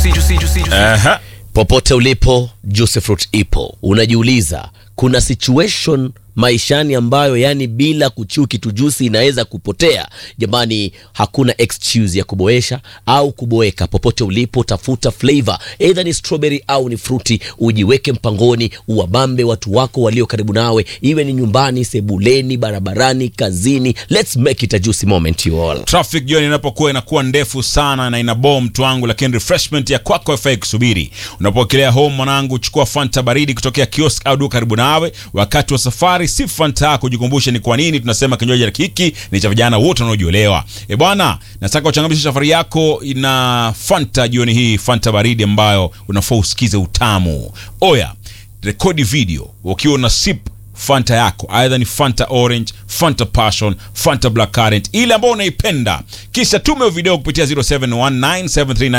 juicy, juicy, juicy, juicy. Aha. popote ulipo juice fruit ipo unajiuliza kuna situation maishani ambayo yani bila kuchiu kitu jusi inaweza kupotea jamani hakuna excuse ya kuboesha au kuboeka popote ulipo tafuta flavor either ni strawberry au ni fruti ujiweke mpangoni uwabambe watu wako walio karibu nawe iwe ni nyumbani sebuleni barabarani kazini let's make it a juicy moment you all traffic jioni inapokuwa inakuwa ndefu sana na ina bom mtu wangu lakini refreshment ya kwako haifai kusubiri unapokelea home mwanangu chukua fanta baridi kutokea kiosk au duka karibu nawe wakati wa safari si fanta yako jikumbushe ni kwa nini tunasema kinywaji hiki ni cha vijana wote wanaojielewa e bwana nataka uchangamshe safari yako na fanta jioni hii fanta baridi ambayo unafaa usikize utamu oya rekodi video ukiwa una sip fanta yako aidha ni fanta orange fanta passion fanta black current ile ambayo unaipenda kisha tume video kupitia 071973